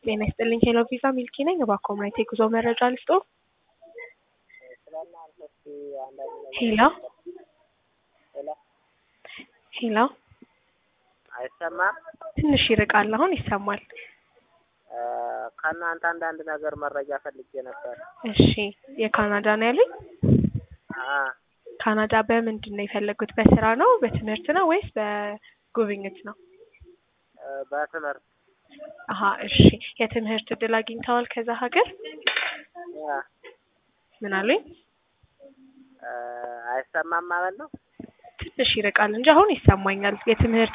ጤና ይስጥልኝ ሄሎ ቪዛ ሚልኪ ነኝ። እባክዎ ምናይት የጉዞ መረጃ ልስጦ? ሄሎ ሄሎ አይሰማም? ትንሽ ይርቃል። አሁን ይሰማል። ከእናንተ አንዳንድ ነገር መረጃ ፈልጌ ነበር። እሺ የካናዳ ነው ያሉኝ? አ ካናዳ በምንድን ነው የፈለጉት? በስራ ነው በትምህርት ነው ወይስ በጉብኝት ነው? በትምህርት አሀ እሺ የትምህርት እድል አግኝተዋል ከዛ ሀገር? አ ምን አሉኝ? አይሰማም ማለት ነው? ትንሽ ይርቃል እንጂ አሁን ይሰማኛል። የትምህርት